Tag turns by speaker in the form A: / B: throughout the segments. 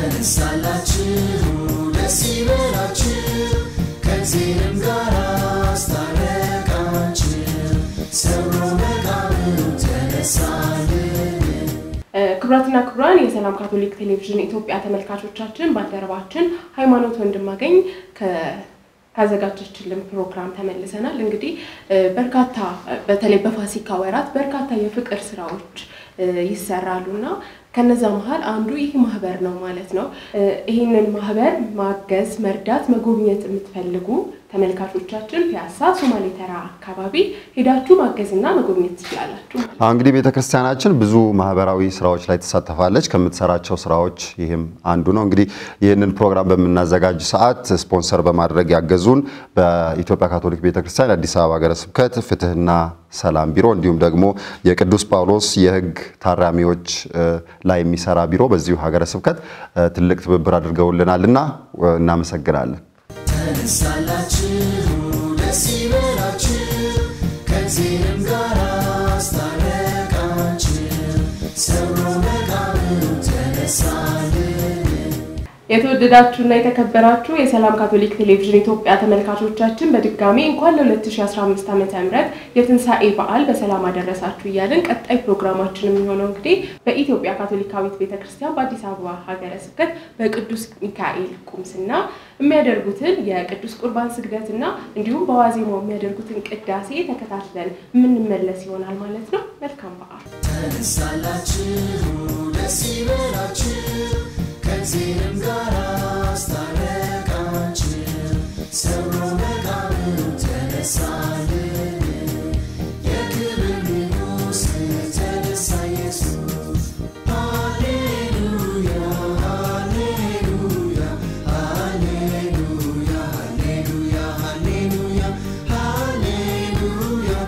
A: ተነሳላችሁ ደስ ይበላችሁ ከእግዚአብሔርም ጋር አስታረቃችሁ ሰብሮ መቃብሩ ተነሳልን
B: ክቡራትና ክቡራን የሰላም ካቶሊክ ቴሌቪዥን ኢትዮጵያ ተመልካቾቻችን ባልደረባችን ሃይማኖት ወንድማገኝ ካዘጋጀችልን ፕሮግራም ተመልሰናል። እንግዲህ በርካታ በተለይ በፋሲካ ወራት በርካታ የፍቅር ስራዎች ይሰራሉ እና ከነዛ መሀል አንዱ ይህ ማህበር ነው ማለት ነው። ይህንን ማህበር ማገዝ፣ መርዳት፣ መጎብኘት የምትፈልጉ ተመልካቾቻችን ፒያሳ ሶማሌ ተራ አካባቢ ሄዳችሁ ማገዝና መጎብኘት ትችላላችሁ።
C: እንግዲህ ቤተክርስቲያናችን ብዙ ማህበራዊ ስራዎች ላይ ትሳተፋለች። ከምትሰራቸው ስራዎች ይህም አንዱ ነው። እንግዲህ ይህንን ፕሮግራም በምናዘጋጅ ሰዓት ስፖንሰር በማድረግ ያገዙን በኢትዮጵያ ካቶሊክ ቤተክርስቲያን የአዲስ አበባ ሀገረ ስብከት ፍትህና ሰላም ቢሮ እንዲሁም ደግሞ የቅዱስ ጳውሎስ የህግ ታራሚዎች ላይ የሚሰራ ቢሮ በዚሁ ሀገረ ስብከት ትልቅ ትብብር አድርገውልናል እና እናመሰግናለን።
A: ተነሳላችሁ ደስ ይበላችሁ ከእግዚአብሔርም ጋር አስታረቃችሁ ሰብሮ መቃብሩ ተነሳልን
B: የተወደዳችሁና የተከበራችሁ የሰላም ካቶሊክ ቴሌቪዥን ኢትዮጵያ ተመልካቾቻችን በድጋሚ እንኳን ለ2015 ዓ ም የትንሣኤ በዓል በሰላም አደረሳችሁ እያልን ቀጣይ ፕሮግራማችን የሚሆነው እንግዲህ በኢትዮጵያ ካቶሊካዊት ቤተክርስቲያን በአዲስ አበባ ሀገረ ስብከት በቅዱስ ሚካኤል ቁምስና የሚያደርጉትን የቅዱስ ቁርባን ስግደትና እንዲሁም በዋዜማው የሚያደርጉትን ቅዳሴ ተከታትለን የምንመለስ ይሆናል ማለት ነው። መልካም በዓል።
A: ተነሳላችሁ ደስ ይበላችሁ ከእግዚአብሔርም ጋር አስታረቃችሁ ሰብሮ መቃብሩ ተነሳልን የክብር ንጉሥ ተነሳ ኢየሱስ ሃሌሉያ ሃሌሉያ ሃሌሉያ ሃሌሉያ ሃሌሉያ ሃሌሉያ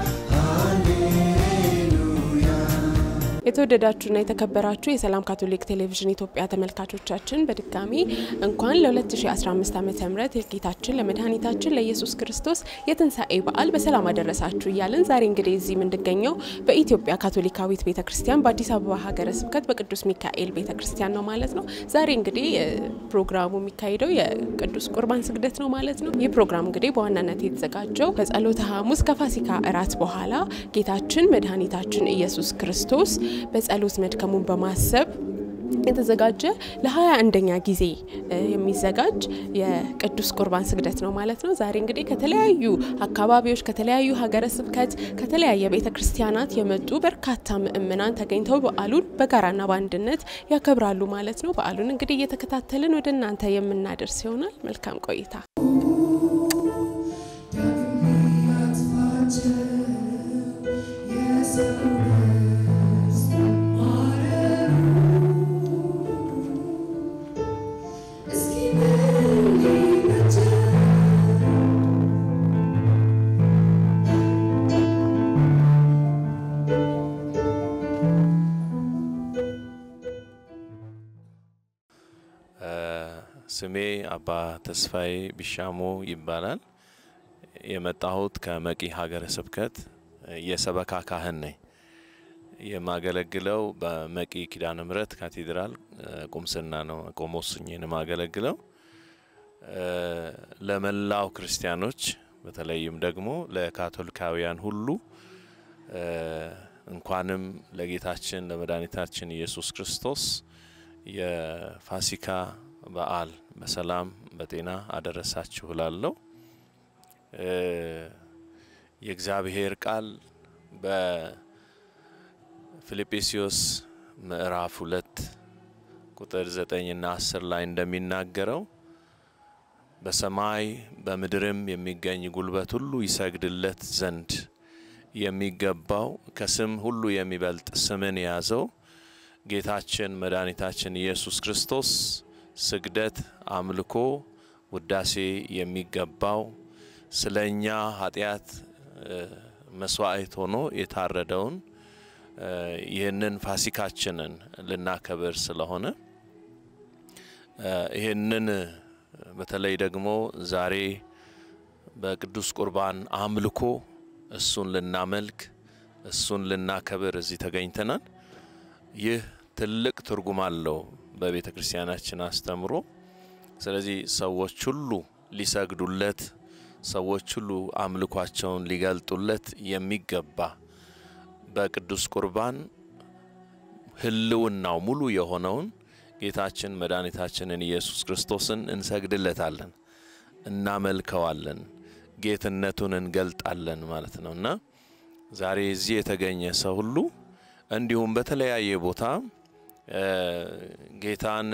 A: ሃሌሉያ
B: የተወደዳችሁና የተከበራችሁ የሰላም ካቶሊክ ቴሌቪዥን ኢትዮጵያ ተመልካቾቻችን በድጋሚ እንኳን ለ2015 ዓ ም የጌታችን ለመድኃኒታችን ለኢየሱስ ክርስቶስ የትንሣኤ በዓል በሰላም አደረሳችሁ እያለን ዛሬ እንግዲህ እዚህ የምንገኘው በኢትዮጵያ ካቶሊካዊት ቤተ ክርስቲያን በአዲስ አበባ ሀገረ ስብከት በቅዱስ ሚካኤል ቤተ ክርስቲያን ነው ማለት ነው። ዛሬ እንግዲህ ፕሮግራሙ የሚካሄደው የቅዱስ ቁርባን ስግደት ነው ማለት ነው። ይህ ፕሮግራም እንግዲህ በዋናነት የተዘጋጀው በጸሎተ ሐሙስ ከፋሲካ እራት በኋላ ጌታችን መድኃኒታችን ኢየሱስ ክርስቶስ በጸሎት መድከሙን በማሰብ የተዘጋጀ ለሀያ አንደኛ ጊዜ የሚዘጋጅ የቅዱስ ቁርባን ስግደት ነው ማለት ነው። ዛሬ እንግዲህ ከተለያዩ አካባቢዎች ከተለያዩ ሀገረ ስብከት ከተለያየ ቤተ ክርስቲያናት የመጡ በርካታ ምእምናን ተገኝተው በዓሉን በጋራና በአንድነት ያከብራሉ ማለት ነው። በዓሉን እንግዲህ እየተከታተልን ወደ እናንተ የምናደርስ ይሆናል። መልካም ቆይታ።
D: ስሜ አባ ተስፋዬ ቢሻሞ ይባላል። የመጣሁት ከመቂ ሀገረ ስብከት የሰበካ ካህን ነኝ። የማገለግለው በመቂ ኪዳነ ምሕረት ካቴድራል ቁምስና ነው። ቆሞስ ሆኜ ነው የማገለግለው። ለመላው ክርስቲያኖች በተለይም ደግሞ ለካቶሊካውያን ሁሉ እንኳንም ለጌታችን ለመድኃኒታችን ኢየሱስ ክርስቶስ የፋሲካ በዓል በሰላም በጤና አደረሳችሁ እላለሁ። የእግዚአብሔር ቃል በፊልጵስዩስ ምዕራፍ ሁለት ቁጥር ዘጠኝና አስር ላይ እንደሚናገረው በሰማይ በምድርም የሚገኝ ጉልበት ሁሉ ይሰግድለት ዘንድ የሚገባው ከስም ሁሉ የሚበልጥ ስምን የያዘው ጌታችን መድኃኒታችን ኢየሱስ ክርስቶስ ስግደት፣ አምልኮ፣ ውዳሴ የሚገባው ስለ እኛ ኃጢአት መስዋዕት ሆኖ የታረደውን ይህንን ፋሲካችንን ልናከብር ስለሆነ ይህንን በተለይ ደግሞ ዛሬ በቅዱስ ቁርባን አምልኮ እሱን ልናመልክ እሱን ልናከብር እዚህ ተገኝተናል። ይህ ትልቅ ትርጉም አለው። በቤተ ክርስቲያናችን አስተምሮ። ስለዚህ ሰዎች ሁሉ ሊሰግዱለት፣ ሰዎች ሁሉ አምልኳቸውን ሊገልጡለት የሚገባ በቅዱስ ቁርባን ሕልውናው ሙሉ የሆነውን ጌታችን መድኃኒታችንን ኢየሱስ ክርስቶስን እንሰግድለታለን፣ እናመልከዋለን፣ ጌትነቱን እንገልጣለን ማለት ነው እና ዛሬ እዚህ የተገኘ ሰው ሁሉ እንዲሁም በተለያየ ቦታ ጌታን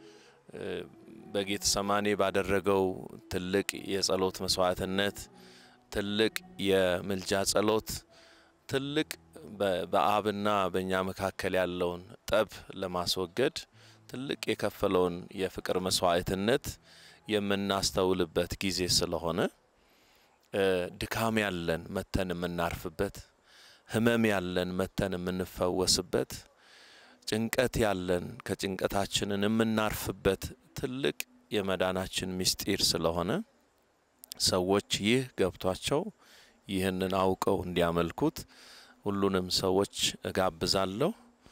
D: በጌተሰማኔ ባደረገው ትልቅ የጸሎት መስዋዕትነት፣ ትልቅ የምልጃ ጸሎት፣ ትልቅ በአብና በእኛ መካከል ያለውን ጠብ ለማስወገድ ትልቅ የከፈለውን የፍቅር መስዋዕትነት የምናስተውልበት ጊዜ ስለሆነ ድካም ያለን መተን የምናርፍበት፣ ህመም ያለን መተን የምንፈወስበት፣ ጭንቀት ያለን ከጭንቀታችንን የምናርፍበት ትልቅ የመዳናችን ምስጢር ስለሆነ ሰዎች ይህ ገብቷቸው ይህንን አውቀው እንዲያመልኩት ሁሉንም ሰዎች እጋብዛለሁ።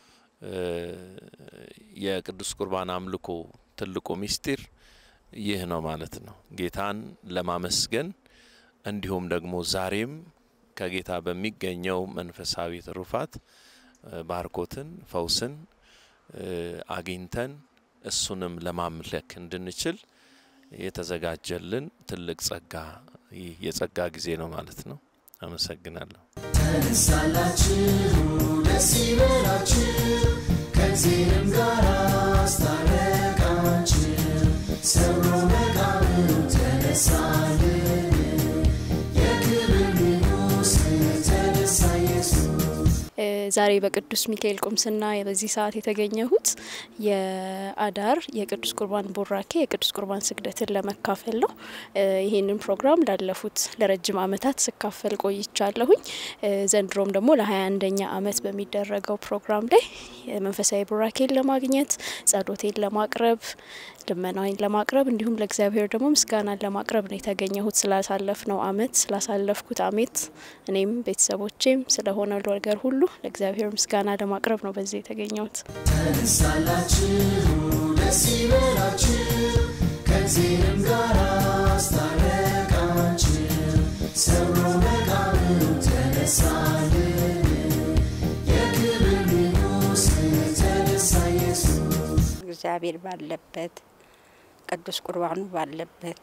D: የቅዱስ ቁርባን አምልኮ ትልቁ ምስጢር ይህ ነው ማለት ነው። ጌታን ለማመስገን እንዲሁም ደግሞ ዛሬም ከጌታ በሚገኘው መንፈሳዊ ትሩፋት ባርኮትን፣ ፈውስን አግኝተን እሱንም ለማምለክ እንድንችል የተዘጋጀልን ትልቅ ጸጋ ይህ የጸጋ ጊዜ ነው ማለት ነው። አመሰግናለሁ።
A: ተነሳላችሁ ደስ ይበላችሁ ከዚህም ጋር አስታረቃችሁ ሰብሮ መቃብሩ ተነሳልን የክብር ንጉሥ ተነሳ ኢየሱስ
E: ዛሬ በቅዱስ ሚካኤል ቁምስና በዚህ ሰዓት የተገኘሁት የአዳር የቅዱስ ቁርባን ቡራኬ የቅዱስ ቁርባን ስግደትን ለመካፈል ነው። ይህንን ፕሮግራም ላለፉት ለረጅም ዓመታት ስካፈል ቆይቻለሁኝ። ዘንድሮም ደግሞ ለሀያ አንደኛ ዓመት በሚደረገው ፕሮግራም ላይ መንፈሳዊ ቡራኬን ለማግኘት ጸሎቴን ለማቅረብ ልመናዊን ለማቅረብ እንዲሁም ለእግዚአብሔር ደግሞ ምስጋናን ለማቅረብ ነው የተገኘሁት። ስላሳለፍነው ዓመት ስላሳለፍኩት ዓመት እኔም ቤተሰቦቼም ስለሆነ ነገር ሁሉ ለእግዚአብሔር ምስጋና ለማቅረብ ነው በዚህ የተገኘሁት።
A: ተነሳላችሁ ደስ ይበላችሁ ከዚህም ጋር አስታረቃችሁ ሰብሮ መቃብሩ ተነሳልን የክብር ንጉሥ ተነሳ ኢየሱስ
F: እግዚአብሔር ባለበት ቅዱስ ቁርባኑ ባለበት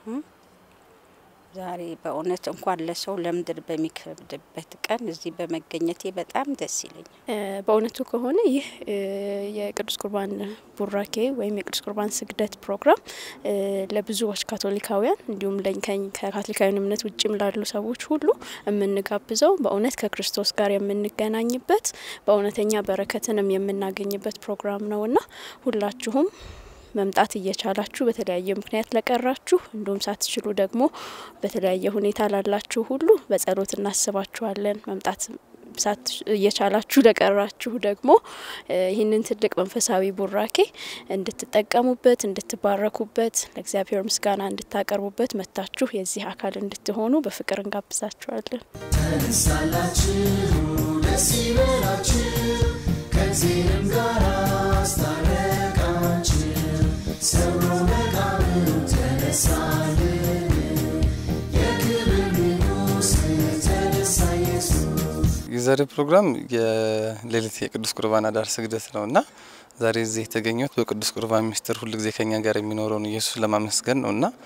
F: ዛሬ በእውነት እንኳን ለሰው ለምድር በሚከብድበት ቀን እዚህ በመገኘቴ በጣም ደስ ይለኛል።
E: በእውነቱ ከሆነ ይህ የቅዱስ ቁርባን ቡራኬ ወይም የቅዱስ ቁርባን ስግደት ፕሮግራም ለብዙዎች ካቶሊካውያን እንዲሁም ከካቶሊካዊን እምነት ውጭም ላሉ ሰዎች ሁሉ የምንጋብዘው በእውነት ከክርስቶስ ጋር የምንገናኝበት በእውነተኛ በረከትንም የምናገኝበት ፕሮግራም ነውና ሁላችሁም መምጣት እየቻላችሁ በተለያየ ምክንያት ለቀራችሁ እንዲሁም ሳትችሉ ደግሞ በተለያየ ሁኔታ ላላችሁ ሁሉ በጸሎት እናስባችኋለን። መምጣት እየቻላችሁ ለቀራችሁ ደግሞ ይህንን ትልቅ መንፈሳዊ ቡራኬ እንድትጠቀሙበት፣ እንድትባረኩበት፣ ለእግዚአብሔር ምስጋና እንድታቀርቡበት መጥታችሁ የዚህ አካል እንድትሆኑ በፍቅር እንጋብዛችኋለን።
A: ተነሳላችሁ ደስ ይበላችሁ ከዚህም ጋር አስታረቃችሁ ሰብሮ መቃብሩ ተነሳልን የክብር ንጉሥ ተነሳ ኢየሱስ
G: የዛሬው ፕሮግራም የሌሊት የቅዱስ ቁርባን አዳር ስግደት ነው እና ዛሬ እዚህ የተገኘሁት በቅዱስ ቁርባን ሚስጥር ሁል ጊዜ ከኛ ጋር የሚኖረውን ኢየሱስ ለማመስገን ነው እና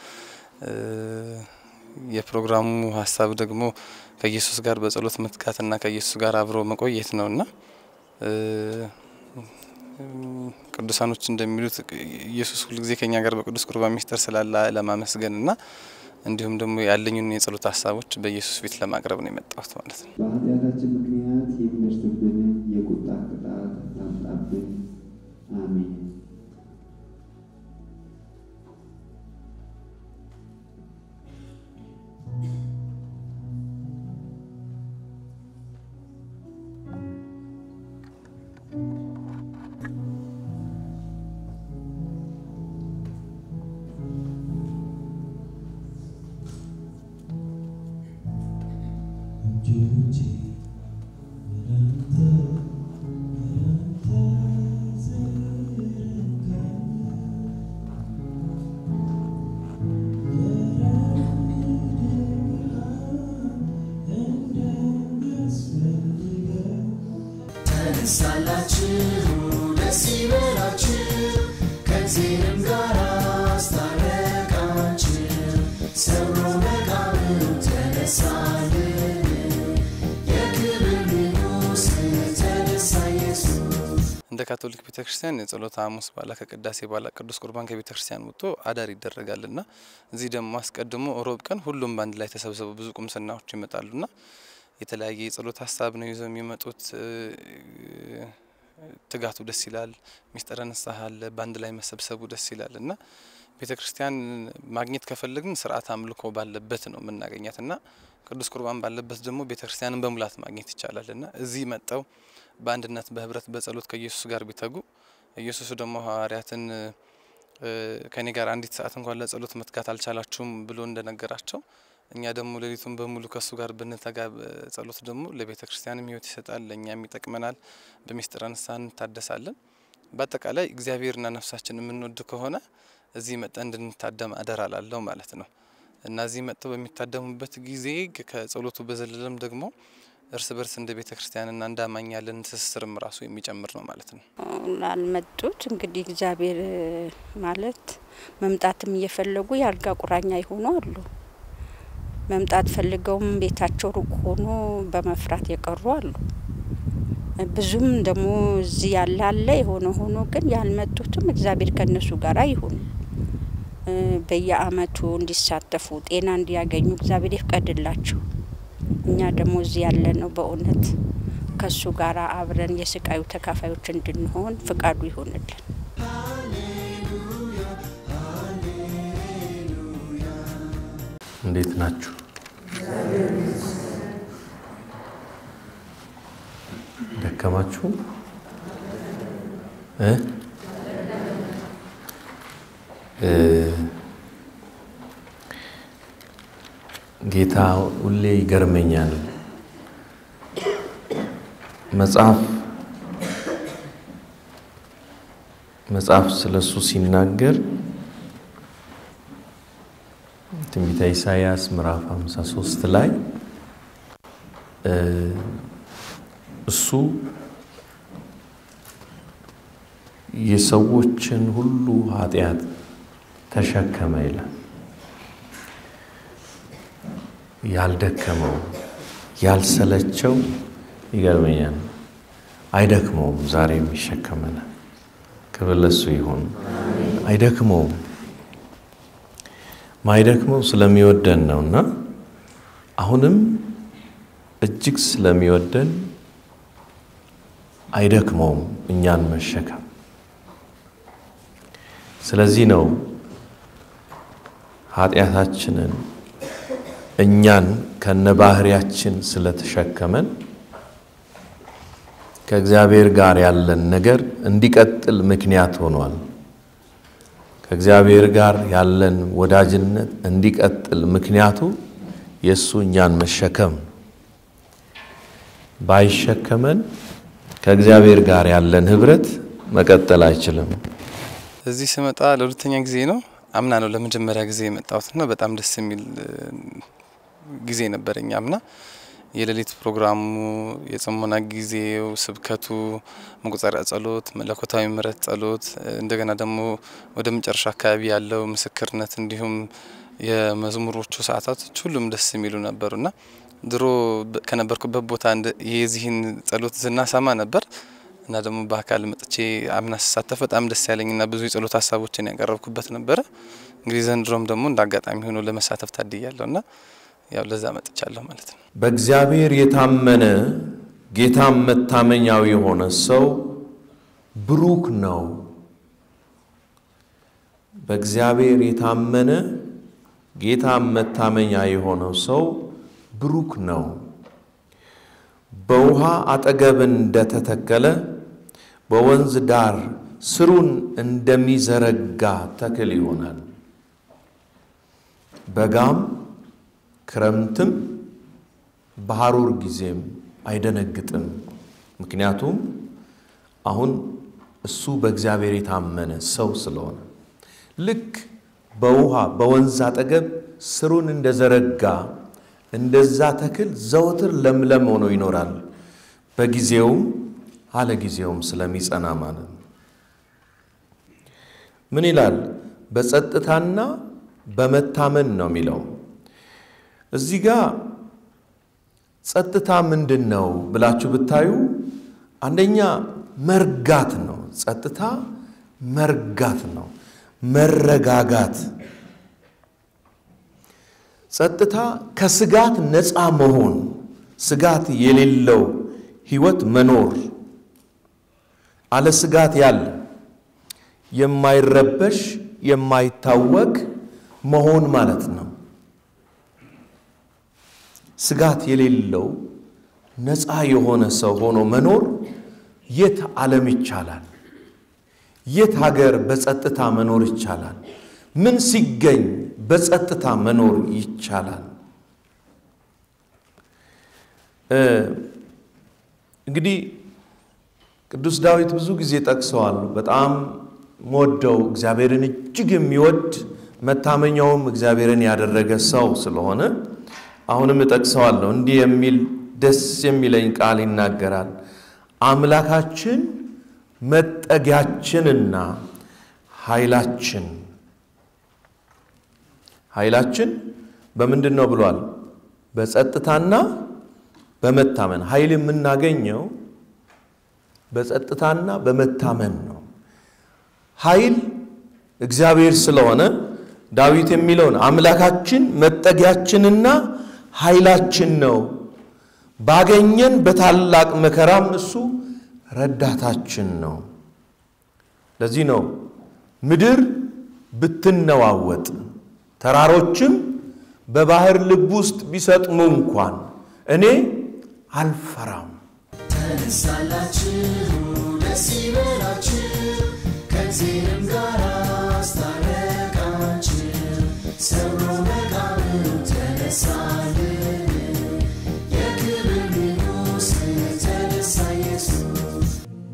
G: የፕሮግራሙ ሀሳብ ደግሞ ከኢየሱስ ጋር በጸሎት መትጋትና ከኢየሱስ ጋር አብሮ መቆየት ነው እና ቅዱሳኖች እንደሚሉት ኢየሱስ ሁልጊዜ ከኛ ጋር በቅዱስ ቁርባን ሚስጥር ስላለ ለማመስገን እና እንዲሁም ደግሞ ያለኝን የጸሎት ሀሳቦች በኢየሱስ ፊት ለማቅረብ ነው የመጣሁት ማለት ነው።
H: በኃጢአታችን ምክንያት የሚደርስብን የቁጣ ቅጣት አታምጣብን። አሜን።
A: Thank you. ደስ ይበላችሁ ከእግዚአብሔርም ጋር አስታረቃችሁ ሰብሮ መቃብሩ ተነሳልን የክብር ንጉሥ ተነሳ ኢየሱስ
G: እንደ ካቶሊክ ቤተ ክርስቲያን የጸሎተ ሐሙስ በኋላ ከቅዳሴ በኋላ ቅዱስ ቁርባን ከቤተ ክርስቲያን ወጥቶ አዳር ይደረጋልና እዚህ ደግሞ አስቀድሞ ሮብ ቀን ሁሉም በአንድ ላይ ተሰብስበው ብዙ ቁምስናዎች ይመጣሉና የተለያየ የጸሎት ሀሳብ ነው ይዘው የሚመጡት። ትጋቱ ደስ ይላል። ሚስጥረ ንስሐ አለ። በአንድ ላይ መሰብሰቡ ደስ ይላል እና ቤተ ክርስቲያን ማግኘት ከፈለግን ስርዓት አምልኮ ባለበት ነው የምናገኛት እና ቅዱስ ቁርባን ባለበት ደግሞ ቤተ ክርስቲያንን በሙላት ማግኘት ይቻላል እና እዚህ መጠው በአንድነት በህብረት በጸሎት ከኢየሱስ ጋር ቢተጉ ኢየሱስ ደግሞ ሐዋርያትን ከኔ ጋር አንዲት ሰዓት እንኳን ለጸሎት መትጋት አልቻላችሁም ብሎ እንደነገራቸው እኛ ደግሞ ሌሊቱን በሙሉ ከእሱ ጋር ብንተጋ ጸሎት ደግሞ ለቤተ ክርስቲያንም ህይወት ይሰጣል፣ ለእኛም ይጠቅመናል። በሚስጥረ ንስሐ እንታደሳለን። በአጠቃላይ እግዚአብሔርና ነፍሳችን የምንወድ ከሆነ እዚህ መጠን እንድንታደም አደራ ላለው ማለት ነው እና እዚህ መጥተው በሚታደሙበት ጊዜ ከጸሎቱ በዘለለም ደግሞ እርስ በርስ እንደ ቤተ ክርስቲያንና እንደ አማኝ ያለን ትስስርም ራሱ የሚጨምር ነው ማለት ነው።
F: ላልመጡት እንግዲህ እግዚአብሔር ማለት መምጣትም እየፈለጉ የአልጋ ቁራኛ የሆኑ አሉ። መምጣት ፈልገውም ቤታቸው ሩቅ ሆኖ በመፍራት የቀሩ አሉ። ብዙም ደግሞ እዚህ ያለ አለ። የሆነ ሆኖ ግን ያልመጡትም እግዚአብሔር ከእነሱ ጋር ይሁን በየአመቱ እንዲሳተፉ ጤና እንዲያገኙ እግዚአብሔር ይፍቀድላቸው። እኛ ደግሞ እዚህ ያለ ነው በእውነት ከሱ ጋር አብረን የስቃዩ ተካፋዮች እንድንሆን ፍቃዱ ይሆንልን።
D: እንዴት ናችሁ? ደከማችሁ እ ጌታ ሁሌ ይገርመኛል። መጽሐፍ መጽሐፍ ስለሱ ሲናገር ትንቢተ ኢሳይያስ ምዕራፍ 53 ላይ እሱ የሰዎችን ሁሉ ኃጢአት ተሸከመ ይላል። ያልደከመው ያልሰለቸው ይገርመኛል። አይደክመውም፣ ዛሬም ይሸከመናል። ክብር ለሱ ይሁን። አይደክመውም። ማይደክመው ስለሚወደን ነውና አሁንም እጅግ ስለሚወደን አይደክመውም እኛን መሸከም። ስለዚህ ነው ኃጢአታችንን እኛን ከነባህሪያችን ስለተሸከመን ከእግዚአብሔር ጋር ያለን ነገር እንዲቀጥል ምክንያት ሆኗል። ከእግዚአብሔር ጋር ያለን ወዳጅነት እንዲቀጥል ምክንያቱ የእሱ እኛን መሸከም ነው። ባይሸከመን ከእግዚአብሔር ጋር ያለን ህብረት መቀጠል አይችልም።
G: እዚህ ስመጣ ለሁለተኛ ጊዜ ነው። አምና ነው ለመጀመሪያ ጊዜ የመጣሁትና በጣም ደስ የሚል ጊዜ ነበረኝ። አምና የሌሊት ፕሮግራሙ፣ የጽሞና ጊዜው፣ ስብከቱ፣ መቁጠሪያ ጸሎት፣ መለኮታዊ ምሕረት ጸሎት፣ እንደገና ደግሞ ወደ መጨረሻ አካባቢ ያለው ምስክርነት እንዲሁም የመዝሙሮቹ ሰዓታቶች ሁሉም ደስ የሚሉ ነበሩና ድሮ ከነበርኩበት ቦታ የዚህን ጸሎት ዝና ሰማ ነበር እና ደግሞ በአካል መጥቼ አምና ስሳተፍ በጣም ደስ ያለኝና ብዙ የጸሎት ሀሳቦችን ያቀረብኩበት ነበረ። እንግዲህ ዘንድሮም ደግሞ እንደ አጋጣሚ ሆኖ ለመሳተፍ ታድያለሁና ያው ለዛ መጥቻለሁ ማለት ነው።
D: በእግዚአብሔር የታመነ ጌታም መታመኛው የሆነ ሰው ብሩክ ነው። በእግዚአብሔር የታመነ ጌታም መታመኛ የሆነው ሰው ብሩክ ነው። በውሃ አጠገብ እንደተተከለ በወንዝ ዳር ስሩን እንደሚዘረጋ ተክል ይሆናል። በጋም ክረምትም በሐሩር ጊዜም አይደነግጥም። ምክንያቱም አሁን እሱ በእግዚአብሔር የታመነ ሰው ስለሆነ ልክ በውሃ በወንዝ አጠገብ ስሩን እንደዘረጋ እንደዛ ተክል ዘወትር ለምለም ሆኖ ይኖራል። በጊዜውም አለ ጊዜውም ስለሚጸና ማለት ነው።
I: ምን ይላል? በጸጥታና በመታመን ነው የሚለው። እዚህ ጋር ጸጥታ ምንድን ነው ብላችሁ ብታዩ አንደኛ መርጋት ነው። ጸጥታ መርጋት ነው፣ መረጋጋት። ጸጥታ ከስጋት ነፃ መሆን፣ ስጋት የሌለው ህይወት መኖር፣ አለ ስጋት ያለ የማይረበሽ የማይታወቅ መሆን ማለት ነው። ስጋት የሌለው ነፃ የሆነ ሰው ሆኖ መኖር የት ዓለም ይቻላል? የት ሀገር በጸጥታ መኖር ይቻላል? ምን ሲገኝ በጸጥታ መኖር ይቻላል? እንግዲህ ቅዱስ ዳዊት ብዙ ጊዜ ጠቅሰዋል። በጣም ወደው እግዚአብሔርን እጅግ የሚወድ መታመኛውም እግዚአብሔርን ያደረገ ሰው ስለሆነ አሁንም እጠቅሰዋለሁ። እንዲህ የሚል ደስ የሚለኝ ቃል ይናገራል። አምላካችን መጠጊያችንና ኃይላችን ኃይላችን በምንድን ነው ብሏል? በጸጥታና በመታመን ኃይል የምናገኘው በጸጥታና በመታመን ነው። ኃይል እግዚአብሔር ስለሆነ ዳዊት የሚለውን አምላካችን መጠጊያችንና ኃይላችን ነው፣ ባገኘን በታላቅ መከራም እሱ ረዳታችን ነው። ለዚህ ነው ምድር ብትነዋወጥ ተራሮችም በባህር ልብ ውስጥ ቢሰጥሙ እንኳን እኔ አልፈራም።
A: ተነሳላችሁ ደስ ይበላችሁ ከዚህም ጋር አስታረቃችሁ ሰብሮ መቃብሩ ተነሳልን የክብር ንጉሥ ተነሳ ኢየሱስ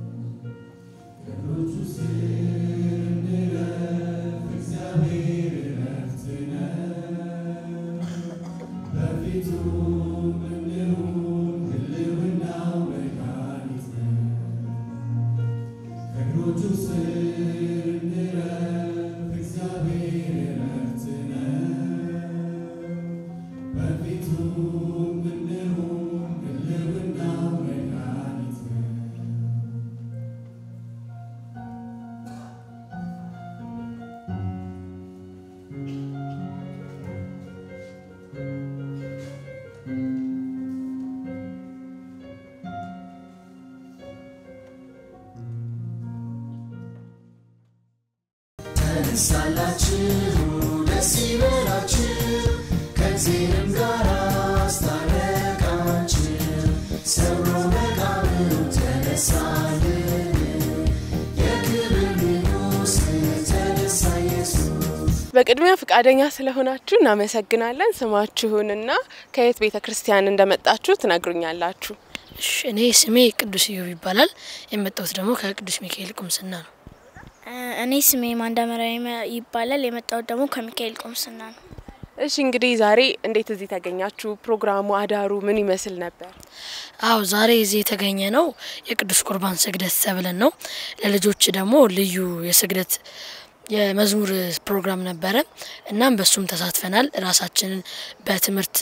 A: ተነሳላችሁ ደስ ይበላችሁ ከዚህም ጋር አስታረቃችሁ ሰብሮ መቃብሩ ተነሳልን የክብር ንጉሥ ተነሳ ኢየሱስ
B: በቅድሚያ ፈቃደኛ ስለሆናችሁ እናመሰግናለን። ስማችሁንና ከየት ቤተ ክርስቲያን እንደመጣችሁ ትነግሩኛላችሁ።
J: እሺ፣ እኔ ስሜ ቅዱስ ኢዮብ ይባላል። የመጣሁት ደግሞ ከቅዱስ ሚካኤል ቁምስና ነው።
K: እኔ ስሜ ማንዳመሪያ ይባላል። የመጣሁት ደግሞ ከሚካኤል ቁምስና ነው።
B: እሺ እንግዲህ ዛሬ እንዴት እዚህ ተገኛችሁ? ፕሮግራሙ አዳሩ ምን ይመስል ነበር?
J: አው ዛሬ እዚህ የተገኘ ነው የቅዱስ ቁርባን ስግደት ተብለን ነው። ለልጆች ደግሞ ልዩ የስግደት የመዝሙር ፕሮግራም ነበረ። እናም በሱም ተሳትፈናል። ራሳችንን በትምህርት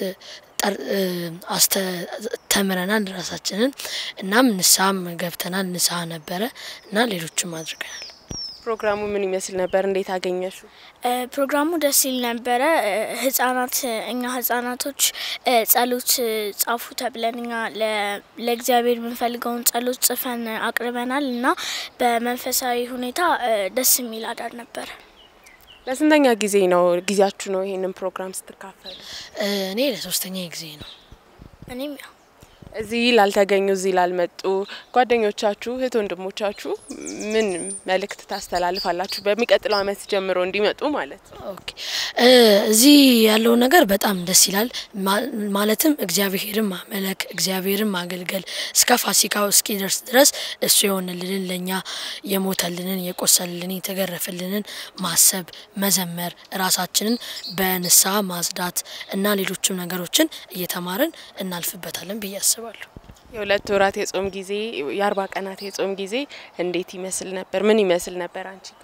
J: አስተምረናል ራሳችንን። እናም ንስሐም ገብተናል። ንስሐ ነበረ እና ሌሎችም አድርገናል።
B: ፕሮግራሙ ምን ይመስል ነበር? እንዴት አገኘሹ?
K: ፕሮግራሙ ደስ ይል ነበረ። ህጻናት እኛ ህጻናቶች ጸሎት ጻፉ ተብለን እኛ ለእግዚአብሔር የምንፈልገውን ጸሎት ጽፈን አቅርበናል እና በመንፈሳዊ ሁኔታ ደስ የሚል አዳር ነበረ።
B: ለስንተኛ ጊዜ ነው ጊዜያችሁ ነው ይሄንን ፕሮግራም ስትካፈሉ?
J: እኔ ለሶስተኛ ጊዜ ነው።
K: እኔም ያው
B: እዚህ ላልተገኙ እዚህ ላልመጡ ጓደኞቻችሁ እህት ወንድሞቻችሁ ምን መልእክት ታስተላልፋላችሁ? በሚቀጥለው አመት ጀምሮ እንዲመጡ ማለት ነው።
J: ኦኬ እዚህ ያለው ነገር በጣም ደስ ይላል። ማለትም እግዚአብሔርን ማመለክ እግዚአብሔርን ማገልገል እስከ ፋሲካው እስኪደርስ ድረስ እሱ የሆንልንን ለእኛ የሞተልንን የቆሰልልን የተገረፈልንን ማሰብ፣ መዘመር፣ ራሳችንን በንስሐ ማጽዳት እና ሌሎችም ነገሮችን እየተማርን እናልፍበታለን ብዬ አስባለሁ።
B: የሁለት ወራት የጾም ጊዜ የአርባ ቀናት የጾም ጊዜ እንዴት ይመስል ነበር? ምን ይመስል ነበር አንቺ ጋር?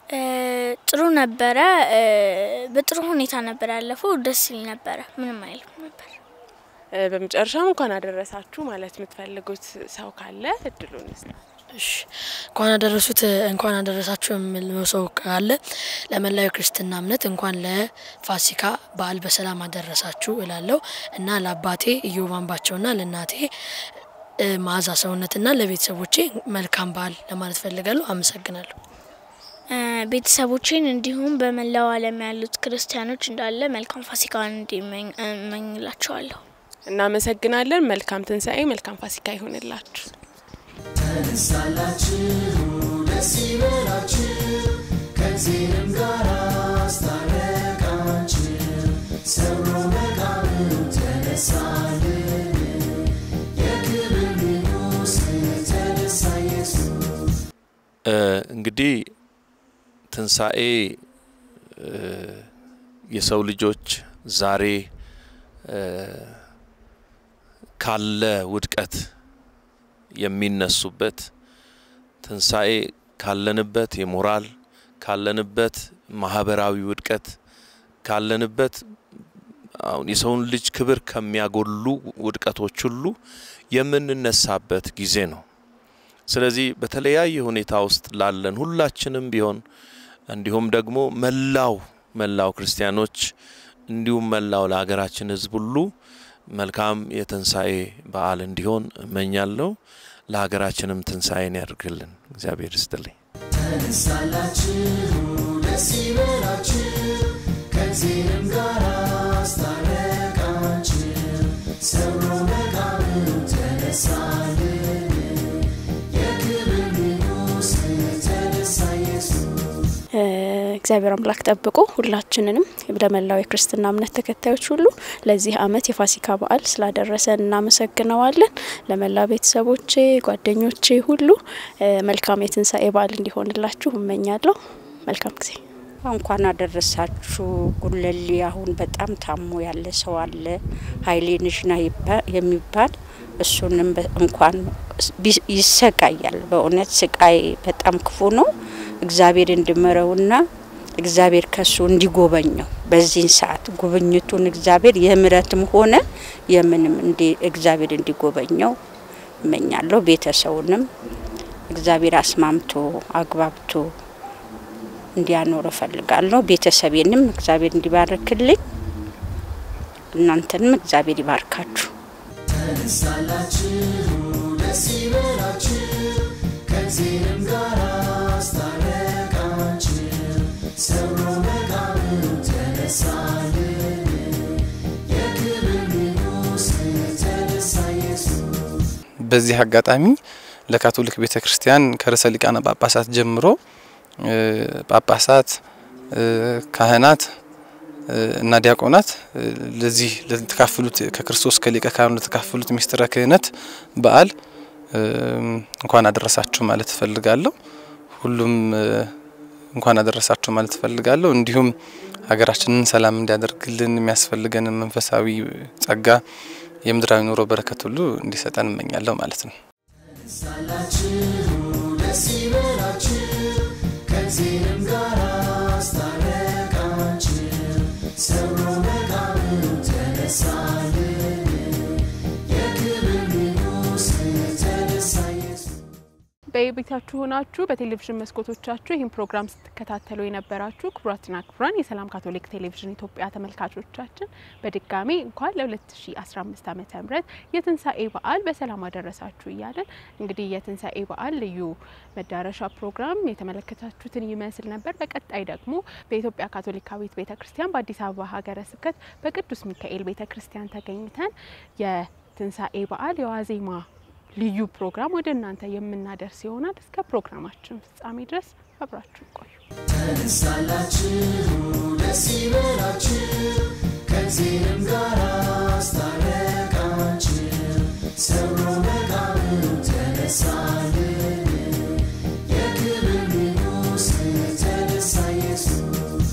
K: እ፣ ጥሩ ነበረ። እ፣ በጥሩ ሁኔታ ነበር ያለፈው። ደስ ይል ነበረ። ምንም አይልም ነበር።
B: እ፣ በመጨረሻም እንኳን አደረሳችሁ ማለት የምትፈልጉት ሰው ካለ እድሉን ስጥ።
J: እሺ እንኳን አደረሱት እንኳን አደረሳችሁ የምለው ሰው ካለ ለመላው ክርስትና እምነት እንኳን ለፋሲካ በዓል በሰላም አደረሳችሁ እላለሁ እና ለአባቴ ኢዮብ አምባቸውና ለእናቴ እ፣ መዓዛ ሰውነትና ለቤተሰቦቼ መልካም በዓል ለማለት ፈልጋለሁ። አመሰግናለሁ።
K: እ፣ ቤተሰቦቼን እንዲሁም በመላው ዓለም ያሉት ክርስቲያኖች እንዳለ መልካም ፋሲካን እንዲመኝ እመኝላቸዋለሁ።
B: እናመሰግናለን። መልካም ትንሣኤ፣ መልካም ፋሲካ ይሆንላችሁ።
A: ተነሳላችሁ ደስ ይበላችሁ ከእግዚአብሔርም ጋር አስታረቃችሁ ሰብሮ መቃብሩ ተነሳልን የክብር ንጉሥ ተነሳ ኢየሱስ
D: እ፣ እንግዲህ ትንሣኤ እ፣ የሰው ልጆች ዛሬ እ፣ ካለ ውድቀት የሚነሱበት ትንሣኤ ካለንበት የሞራል ካለንበት ማህበራዊ ውድቀት ካለንበት አሁን የሰውን ልጅ ክብር ከሚያጎሉ ውድቀቶች ሁሉ የምንነሳበት ጊዜ ነው። ስለዚህ በተለያየ ሁኔታ ውስጥ ላለን ሁላችንም ቢሆን እንዲሁም ደግሞ መላው መላው ክርስቲያኖች እንዲሁም መላው ለሀገራችን ሕዝብ ሁሉ መልካም የትንሣኤ በዓል እንዲሆን እመኛለሁ። ለሀገራችንም ትንሣኤን ያድርግልን። እግዚአብሔር ይስጥልኝ።
A: ተነሳላችሁ ደስ ይበላችሁ ከእግዚአብሔርም ጋር አስታረቃችሁ ሰብሮ መቃብሩ ተነሳልን የክብር ንጉሥ ተነሳ ኢየሱስ
E: እ፣ እግዚአብሔር አምላክ ጠብቆ ሁላችንንም ለመላው የክርስትና እምነት ተከታዮች ሁሉ ለዚህ ዓመት የፋሲካ በዓል ስላደረሰን እናመሰግነዋለን። ለመላ ቤተሰቦቼ፣ ጓደኞቼ ሁሉ እ፣ መልካም የትንሣኤ በዓል እንዲሆንላችሁ እመኛለሁ። መልካም ጊዜ።
F: እንኳን አደረሳችሁ። ጉለሌ አሁን በጣም ታሞ ያለ ሰው አለ ኃይሌ ንሽና ይባ- የሚባል እሱንም በ- እንኳን ቢ- ይሰቃያል። በእውነት ስቃይ በጣም ክፉ ነው። እግዚአብሔር እንዲምረውና እግዚአብሔር ከሱ እንዲጎበኘው በዚህን ሰዓት ጉብኝቱን እግዚአብሔር የምረትም ሆነ የምንም እንዲ እግዚአብሔር እንዲጎበኘው እመኛለሁ። ቤተሰቡንም እግዚአብሔር አስማምቶ አግባብቶ እንዲያኖር እፈልጋለሁ። ቤተሰቤንም እግዚአብሔር እንዲባርክልኝ እናንተንም እግዚአብሔር ይባርካችሁ።
A: ተነሳላችሁ ደስ ይበላችሁ ከእግዚአብሔርም ጋር አስታረቃችሁ ሰብሮ መቃብሩ ተነሳልን የክብር ንጉሥ ተነሳ ኢየሱስ
G: በዚህ አጋጣሚ ለካቶሊክ ቤተ ክርስቲያን ከርዕሰ ሊቃነ ጳጳሳት ጀምሮ እ፣ ጳጳሳት እ፣ ካህናት እ፣ እና ዲያቆናት እ፣ ለዚህ ለተካፈሉት ከክርስቶስ ከሊቀ ካህኑ ለተካፈሉት ምስጢረ ክህነት በዓል እ፣ እንኳን አደረሳችሁ ማለት እፈልጋለሁ። ሁሉም እ፣ እንኳን አደረሳችሁ ማለት እፈልጋለሁ። እንዲሁም ሀገራችንን ሰላም እንዲያደርግልን የሚያስፈልገንን መንፈሳዊ ጸጋ የምድራዊ ኑሮ በረከት ሁሉ እንዲሰጠን እመኛለሁ ማለት ነው።
A: ተነሳላችሁ ደስ ይበላችሁ ከእግዚአብሔርም ጋር አስታረቃችሁ ሰብሮ መቃብሩ ተነሳልን የክብር ንጉሥ ተነሳ ኢየሱስ
B: በቤታችሁ ሆናችሁ በቴሌቪዥን መስኮቶቻችሁ ይህን ፕሮግራም ስትከታተሉ የነበራችሁ ክቡራትና ክቡራን የሰላም ካቶሊክ ቴሌቪዥን ኢትዮጵያ ተመልካቾቻችን በድጋሚ እንኳን ለ2015 ዓመተ ምህረት የትንሣኤ በዓል በሰላም አደረሳችሁ እያለን እንግዲህ የትንሣኤ በዓል ልዩ መዳረሻ ፕሮግራም የተመለከታችሁትን ይመስል ነበር። በቀጣይ ደግሞ በኢትዮጵያ ካቶሊካዊት ቤተ ክርስቲያን በአዲስ አበባ ሀገረ ስብከት በቅዱስ ሚካኤል ቤተ ክርስቲያን ተገኝተን የትንሣኤ በዓል የዋዜማ ልዩ ፕሮግራም ወደ እናንተ የምናደርስ ይሆናል። እስከ ፕሮግራማችን ፍጻሜ ድረስ አብራችሁ ቆዩ።
A: ተነሳላችሁ ደስ ይበላችሁ ከእግዚአብሔርም ጋር አስታረቃችሁ ሰብሮ መቃብሩ ተነሳልን የክብር ንጉሥ ተነሳ ኢየሱስ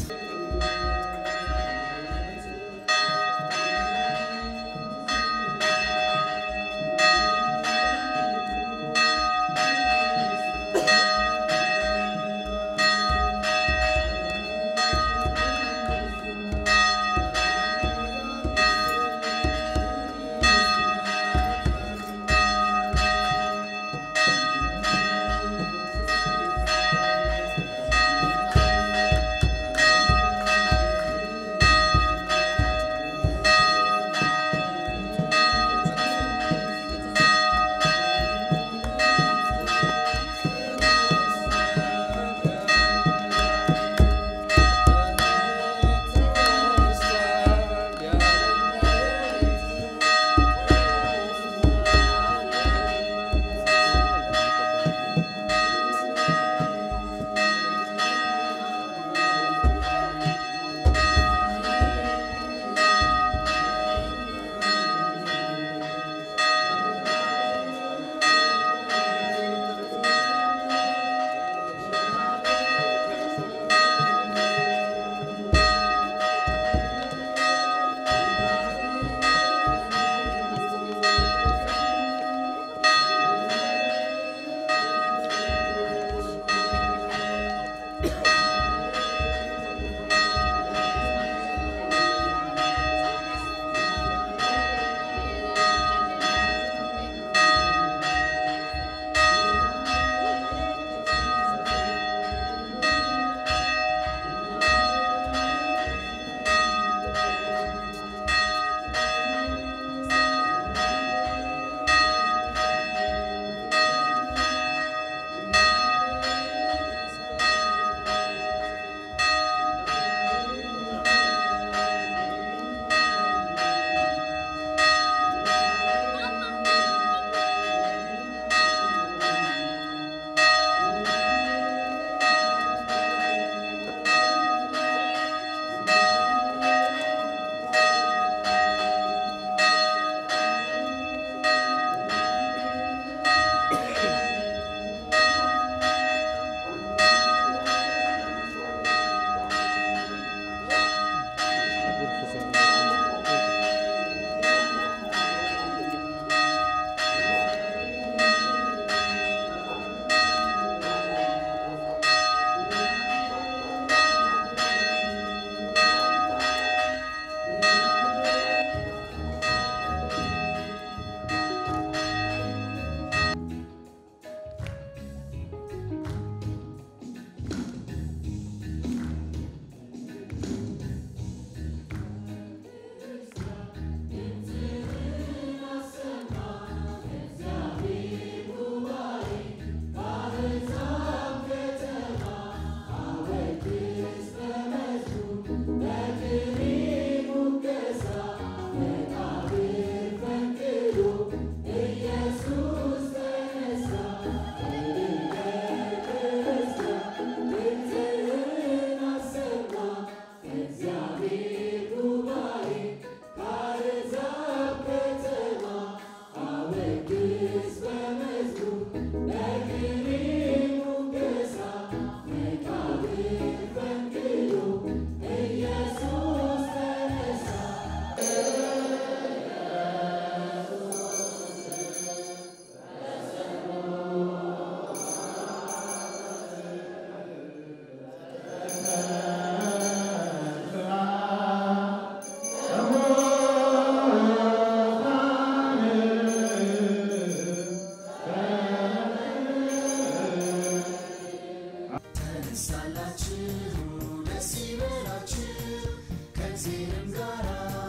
A: ከዚህም ጋር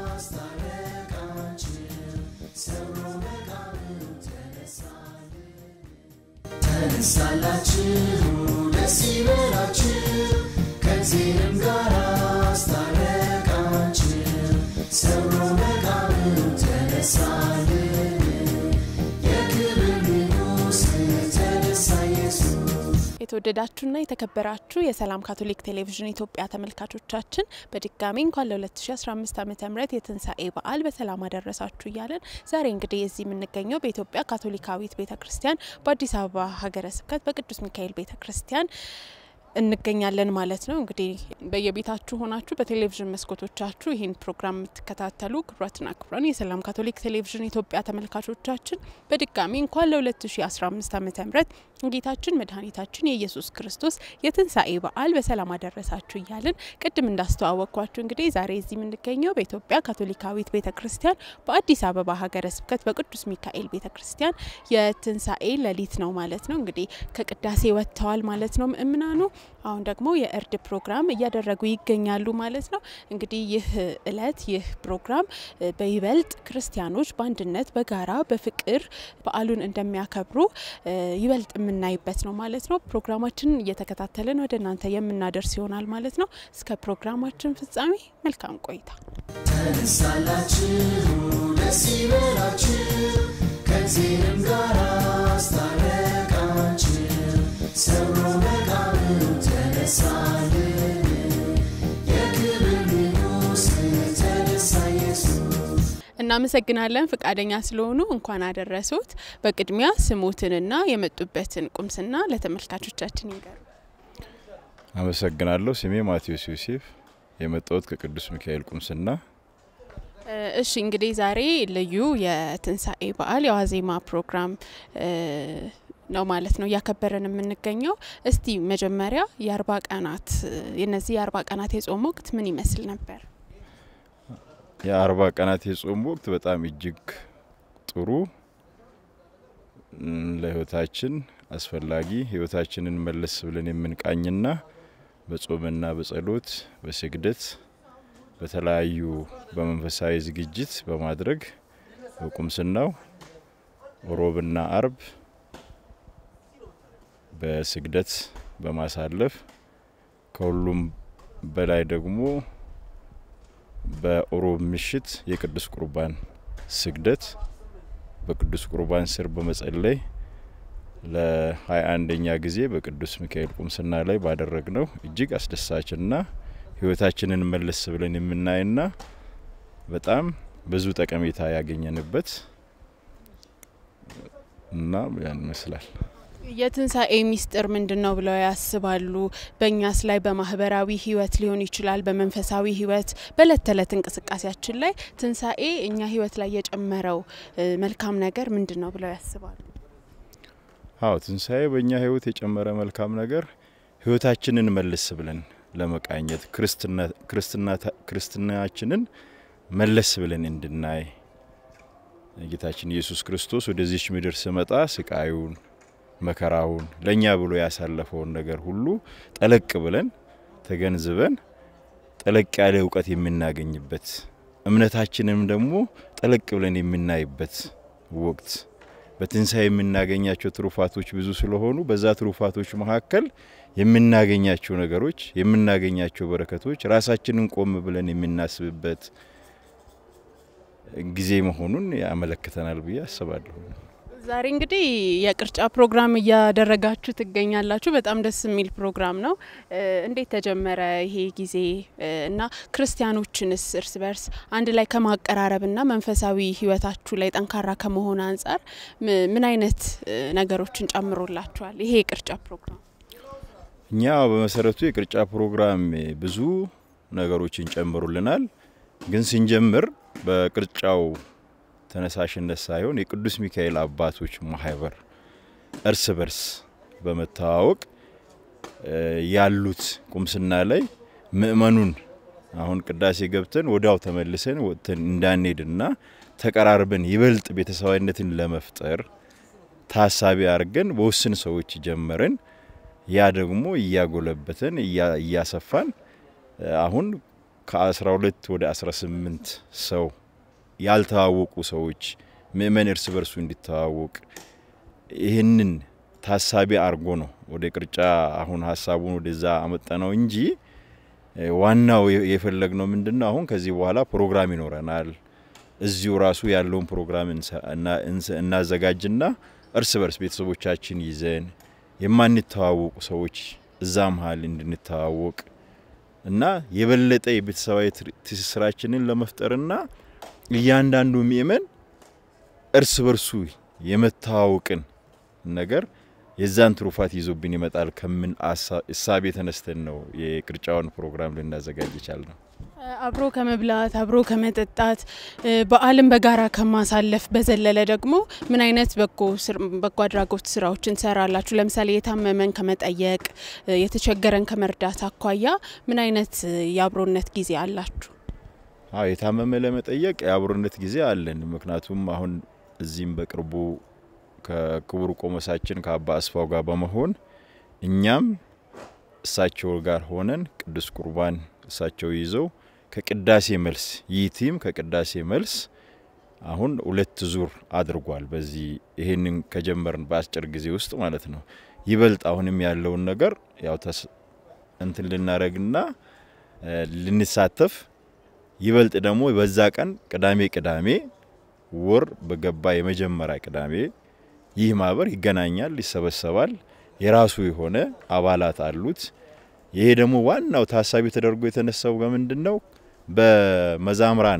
A: አስታረቃችን ሰብሮ መቃብሩ ተነሳልን ተነሳላችሁ ደስ ይበላችሁ ከዚህም ጋር አስታረቃችሁ ሰብሮ መቃብሩ ተነሳልን የክብር ንጉሥ ተነሳ ኢየሱስ
B: የተወደዳችሁና የተከበራችሁ የሰላም ካቶሊክ ቴሌቪዥን ኢትዮጵያ ተመልካቾቻችን በድጋሚ እንኳን ለ2015 ዓ ም የትንሣኤ በዓል በሰላም አደረሳችሁ እያለን ዛሬ እንግዲህ እዚህ የምንገኘው በኢትዮጵያ ካቶሊካዊት ቤተ ክርስቲያን በአዲስ አበባ ሀገረ ስብከት በቅዱስ ሚካኤል ቤተ ክርስቲያን እንገኛለን ማለት ነው። እንግዲህ በየቤታችሁ ሆናችሁ በቴሌቪዥን መስኮቶቻችሁ ይህን ፕሮግራም የምትከታተሉ ክቡራትና ክቡራን የሰላም ካቶሊክ ቴሌቪዥን ኢትዮጵያ ተመልካቾቻችን በድጋሚ እንኳን ለ2015 ዓ ም ጌታችን መድኃኒታችን የኢየሱስ ክርስቶስ የትንሣኤ በዓል በሰላም አደረሳችሁ እያልን ቅድም እንዳስተዋወቅኳችሁ እንግዲህ ዛሬ እዚህ የምንገኘው በኢትዮጵያ ካቶሊካዊት ቤተ ክርስቲያን በአዲስ አበባ ሀገረ ስብከት በቅዱስ ሚካኤል ቤተ ክርስቲያን የትንሣኤ ሌሊት ነው ማለት ነው። እንግዲህ ከቅዳሴ ወጥተዋል ማለት ነው ምእምናኑ አሁን ደግሞ የእርድ ፕሮግራም እያደረጉ ይገኛሉ ማለት ነው። እንግዲህ ይህ እለት ይህ ፕሮግራም በይበልጥ ክርስቲያኖች በአንድነት በጋራ በፍቅር በዓሉን እንደሚያከብሩ ይበልጥ የምናይበት ነው ማለት ነው። ፕሮግራማችንን እየተከታተልን ወደ እናንተ የምናደርስ ይሆናል ማለት ነው። እስከ ፕሮግራማችን ፍጻሜ መልካም ቆይታ።
A: ተነሳላችሁ ደስ ይበላችሁ ከዚህም ጋር አስታረቃችሁ ሰብሮ መቃብሩ ተነሳልን የክብር ንጉሥ ተነሳ ኢየሱስ
B: እናመሰግናለን ፍቃደኛ ስለሆኑ እንኳን አደረሱት። በቅድሚያ ስሙትንና የመጡበትን ቁምስና ለተመልካቾቻችን ይንገሩ።
L: አመሰግናለሁ። ስሜ ማቴዎስ ዮሴፍ የመጣሁት ከቅዱስ ሚካኤል ቁምስና።
B: እሺ እንግዲህ ዛሬ ልዩ የትንሣኤ በዓል የዋዜማ ፕሮግራም ነው ማለት ነው እያከበረን የምንገኘው። እስቲ መጀመሪያ የአርባ ቀናት የነዚህ የአርባ ቀናት የጾም ወቅት ምን ይመስል ነበር?
L: የአርባ ቀናት የጾም ወቅት በጣም እጅግ ጥሩ ለህይወታችን አስፈላጊ ህይወታችንን መለስ ብለን የምንቃኝና በጾምና በጸሎት በስግደት በተለያዩ በመንፈሳዊ ዝግጅት በማድረግ በቁምስናው ሮብና አርብ በስግደት በማሳለፍ ከሁሉም በላይ ደግሞ በሮብ ምሽት የቅዱስ ቁርባን ስግደት በቅዱስ ቁርባን ስር በመጸለይ ለሀያ አንደኛ ጊዜ በቅዱስ ሚካኤል ቁምስና ላይ ባደረግነው እጅግ አስደሳችና ህይወታችንን መለስ ብለን የምናይና በጣም ብዙ ጠቀሜታ ያገኘንበት እና ያን ይመስላል።
B: የትንሣኤ ሚስጥር ምንድን ነው ብለው ያስባሉ? በእኛስ ላይ በማህበራዊ ህይወት ሊሆን ይችላል፣ በመንፈሳዊ ህይወት፣ በእለት ተዕለት እንቅስቃሴያችን ላይ ትንሣኤ እኛ ህይወት ላይ የጨመረው መልካም ነገር ምንድን ነው ብለው ያስባሉ?
L: አዎ ትንሣኤ በእኛ ህይወት የጨመረ መልካም ነገር ህይወታችንን መልስ ብለን ለመቃኘት ክርስትናችንን መለስ ብለን እንድናይ ጌታችን ኢየሱስ ክርስቶስ ወደዚች ምድር ስመጣ ስቃዩን መከራውን ለእኛ ብሎ ያሳለፈውን ነገር ሁሉ ጠለቅ ብለን ተገንዝበን ጠለቅ ያለ እውቀት የምናገኝበት እምነታችንም ደግሞ ጠለቅ ብለን የምናይበት ወቅት በትንሣኤ የምናገኛቸው ትሩፋቶች ብዙ ስለሆኑ በዛ ትሩፋቶች መካከል የምናገኛቸው ነገሮች የምናገኛቸው በረከቶች ራሳችንን ቆም ብለን የምናስብበት ጊዜ መሆኑን ያመለክተናል ብዬ አስባለሁ።
B: ዛሬ እንግዲህ የቅርጫ ፕሮግራም እያደረጋችሁ ትገኛላችሁ። በጣም ደስ የሚል ፕሮግራም ነው። እንዴት ተጀመረ ይሄ ጊዜ እና ክርስቲያኖችንስ እርስ በርስ አንድ ላይ ከማቀራረብና መንፈሳዊ ሕይወታችሁ ላይ ጠንካራ ከመሆን አንጻር ምን አይነት ነገሮችን ጨምሮላችኋል ይሄ የቅርጫ ፕሮግራም?
L: እኛ በመሰረቱ የቅርጫ ፕሮግራም ብዙ ነገሮችን ጨምሩልናል። ግን ስንጀምር በቅርጫው ተነሳሽነት ሳይሆን የቅዱስ ሚካኤል አባቶች ማህበር እርስ በርስ በመተዋወቅ ያሉት ቁምስና ላይ ምእመኑን አሁን ቅዳሴ ገብተን ወዲያው ተመልሰን ወጥተን እንዳንሄድና ተቀራርበን ይበልጥ ቤተሰባዊነትን ለመፍጠር ታሳቢ አድርገን በውስን ሰዎች ጀመርን። ያ ደግሞ እያጎለበተን እያሰፋን አሁን ከ12 ወደ 18 ሰው ያልተዋወቁ ሰዎች ምእመን እርስ በርሱ እንዲተዋወቅ ይህንን ታሳቢ አድርጎ ነው ወደ ቅርጫ አሁን ሀሳቡን ወደዛ አመጣ ነው እንጂ ዋናው የፈለግነው ምንድን ነው? አሁን ከዚህ በኋላ ፕሮግራም ይኖረናል። እዚሁ ራሱ ያለውን ፕሮግራም እናዘጋጅና እርስ በርስ ቤተሰቦቻችን ይዘን የማንተዋወቁ ሰዎች እዛ መሀል እንድንተዋወቅ እና የበለጠ የቤተሰባዊ ትስስራችንን ለመፍጠርና እያንዳንዱ ምእመን እርስ በርሱ የመተዋወቅን ነገር የዛን ትሩፋት ይዞብን ይመጣል ከምን እሳቤ ተነስተን ነው የቅርጫውን ፕሮግራም ልናዘጋጅ ይቻል ነው።
B: አብሮ ከመብላት አብሮ ከመጠጣት በዓልን በጋራ ከማሳለፍ በዘለለ ደግሞ ምን አይነት በጎ አድራጎት ስራዎችን ትሰራላችሁ? ለምሳሌ የታመመን ከመጠየቅ የተቸገረን ከመርዳት አኳያ ምን አይነት የአብሮነት ጊዜ አላችሁ?
L: አዎ የታመመ ለመጠየቅ የአብሮነት ጊዜ አለን። ምክንያቱም አሁን እዚህም በቅርቡ ከክቡር ቆሞሳችን ከአባ አስፋው ጋር በመሆን እኛም እሳቸው ጋር ሆነን ቅዱስ ቁርባን እሳቸው ይዘው ከቅዳሴ መልስ ይህ ቲም ከቅዳሴ መልስ አሁን ሁለት ዙር አድርጓል። በዚህ ይህንን ከጀመርን በአጭር ጊዜ ውስጥ ማለት ነው። ይበልጥ አሁንም ያለውን ነገር ያው እንትን ልናደረግና ልንሳተፍ ይበልጥ ደግሞ በዛ ቀን ቅዳሜ ቅዳሜ ወር በገባ የመጀመሪያ ቅዳሜ ይህ ማህበር ይገናኛል፣ ይሰበሰባል። የራሱ የሆነ አባላት አሉት። ይሄ ደግሞ ዋናው ታሳቢ ተደርጎ የተነሳው በምንድን ነው? በመዛምራን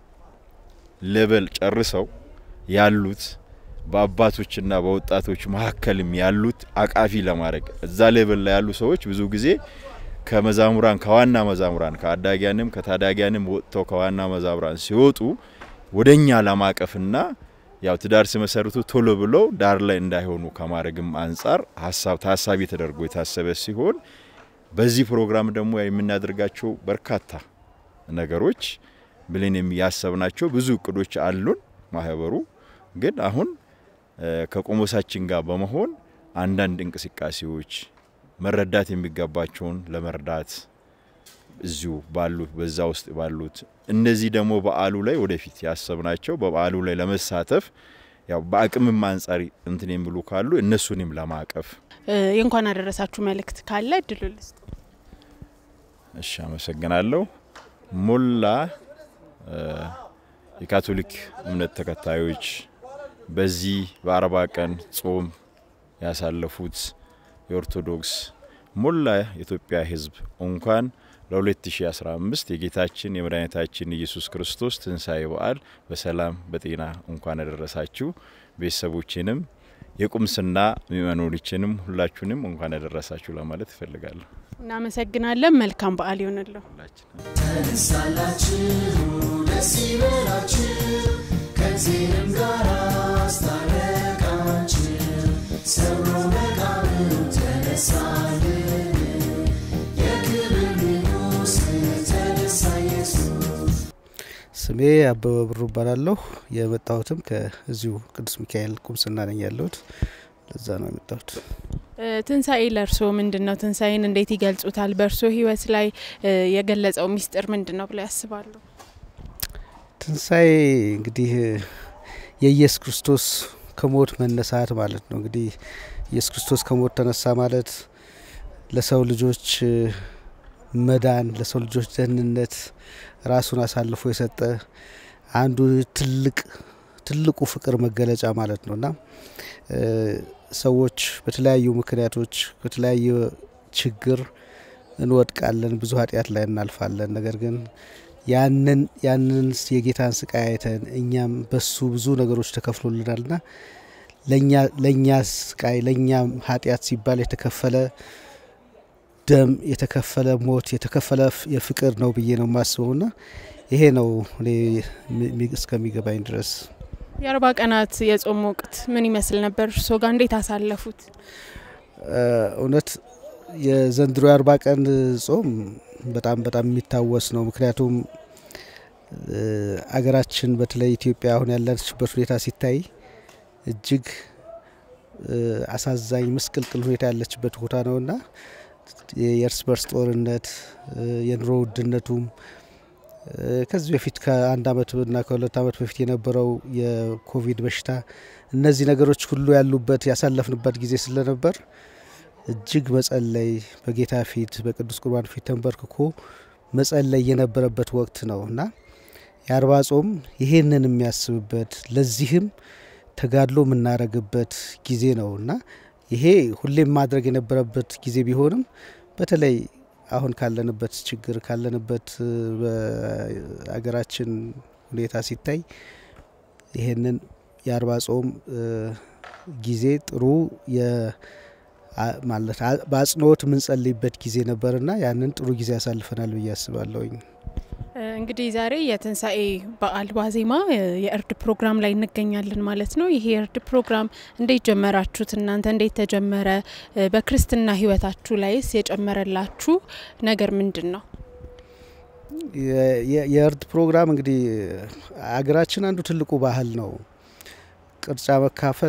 L: ሌቨል ጨርሰው ያሉት በአባቶችና በወጣቶች መካከልም ያሉት አቃፊ ለማድረግ እዛ ሌቨል ላይ ያሉ ሰዎች ብዙ ጊዜ ከመዛሙራን ከዋና መዛሙራን ከአዳጊያንም ከታዳጊያንም ወጥተው ከዋና መዛሙራን ሲወጡ ወደኛ ለማቀፍና ያው ትዳር ሲመሰርቱ ቶሎ ብለው ዳር ላይ እንዳይሆኑ ከማድረግም አንጻር ሀሳብ ታሳቢ ተደርጎ የታሰበ ሲሆን በዚህ ፕሮግራም ደግሞ የምናደርጋቸው በርካታ ነገሮች ብለን ያሰብናቸው ብዙ እቅዶች አሉን። ማህበሩ ግን አሁን ከቆሞሳችን ጋር በመሆን አንዳንድ እንቅስቃሴዎች መረዳት የሚገባቸውን ለመርዳት እዚሁ ባሉት በዛ ውስጥ ባሉት እነዚህ ደግሞ በዓሉ ላይ ወደፊት ያሰብናቸው በበዓሉ ላይ ለመሳተፍ ያው በአቅምም አንጻር እንትን የሚሉ ካሉ እነሱንም ለማቀፍ
B: የእንኳን አደረሳችሁ መልእክት ካለ እድሉ ልስጥ።
L: እሺ፣ አመሰግናለሁ። ሞላ የካቶሊክ እምነት ተከታዮች በዚህ በአርባ ቀን ጾም ያሳለፉት የኦርቶዶክስ ሞላ የኢትዮጵያ ሕዝብ እንኳን ለ2015 የጌታችን የመድኃኒታችን ኢየሱስ ክርስቶስ ትንሣኤ በዓል በሰላም በጤና እንኳን አደረሳችሁ። ቤተሰቦችንም የቁምስና ምእመኖችንም ሁላችሁንም እንኳን ያደረሳችሁ ለማለት እፈልጋለሁ።
B: እናመሰግናለን። መልካም በዓል ይሆንልዎ።
A: ተነሳላችሁ፣ ደስ ይበላችሁ፣ ከዚህም ጋር አስታረቃችሁ፣ ሰብሮ መቃብሩ ተነሳልን፣ የክብር ንጉሥ ተነሳ ኢየሱስ።
M: ስሜ አበበ ብሩ እባላለሁ። የመጣሁትም ከዚሁ ቅዱስ ሚካኤል ቁምስና ነኝ ያለሁት። ለዛ ነው የመጣሁት።
B: ትንሣኤ ለእርስዎ ምንድን ነው? ትንሣኤን እንዴት ይገልጹታል? በእርስዎ ህይወት ላይ የገለጸው ሚስጥር ምንድን ነው ብለው ያስባሉ?
M: ትንሣኤ እንግዲህ የኢየሱስ ክርስቶስ ከሞት መነሳት ማለት ነው። እንግዲህ ኢየሱስ ክርስቶስ ከሞት ተነሳ ማለት ለሰው ልጆች መዳን፣ ለሰው ልጆች ደህንነት ራሱን አሳልፎ የሰጠ አንዱ ትልቅ ትልቁ ፍቅር መገለጫ ማለት ነው እና ሰዎች በተለያዩ ምክንያቶች በተለያየ ችግር እንወድቃለን፣ ብዙ ኃጢአት ላይ እናልፋለን። ነገር ግን ያንን ያንን የጌታን ስቃይ አይተን እኛም በሱ ብዙ ነገሮች ተከፍሎልናልና ለእኛ ለእኛ ስቃይ ለእኛ ኃጢአት ሲባል የተከፈለ ደም የተከፈለ ሞት የተከፈለ የፍቅር ነው ብዬ ነው የማስበውና ይሄ ነው እኔ እስከሚገባኝ ድረስ
B: የአርባ ቀናት የጾም ወቅት ምን ይመስል ነበር? እርሶ ጋር እንዴት አሳለፉት?
M: እውነት የዘንድሮ የአርባ ቀን ጾም በጣም በጣም የሚታወስ ነው። ምክንያቱም አገራችን በተለይ ኢትዮጵያ አሁን ያለችበት ሁኔታ ሲታይ እጅግ አሳዛኝ ምስቅልቅል ሁኔታ ያለችበት ቦታ ነውና የእርስ በርስ ጦርነት፣ የኑሮ ውድነቱም ከዚህ በፊት ከአንድ አመትና ከሁለት አመት በፊት የነበረው የኮቪድ በሽታ እነዚህ ነገሮች ሁሉ ያሉበት ያሳለፍንበት ጊዜ ስለነበር እጅግ መጸለይ በጌታ ፊት በቅዱስ ቁርባን ፊት ተንበርክኮ መጸለይ የነበረበት ወቅት ነው እና የአርባ ጾም ይሄንን የሚያስብበት ለዚህም ተጋድሎ የምናደርግበት ጊዜ ነው እና ይሄ ሁሌም ማድረግ የነበረበት ጊዜ ቢሆንም በተለይ አሁን ካለንበት ችግር ካለንበት በሀገራችን ሁኔታ ሲታይ ይሄንን የአርባ ጾም ጊዜ ጥሩ ማለት በአጽንኦት የምንጸልይበት ጊዜ ነበርና ያንን ጥሩ ጊዜ ያሳልፈናል ብዬ አስባለሁኝ።
B: እንግዲህ ዛሬ የትንሣኤ በዓል ዋዜማ የእርድ ፕሮግራም ላይ እንገኛለን ማለት ነው። ይሄ የእርድ ፕሮግራም እንዴት ጀመራችሁት? እናንተ እንዴት ተጀመረ? በክርስትና ሕይወታችሁ ላይስ የጨመረላችሁ ነገር ምንድን ነው?
M: የእርድ ፕሮግራም እንግዲህ አገራችን አንዱ ትልቁ ባህል ነው። ቅርጫ መካፈል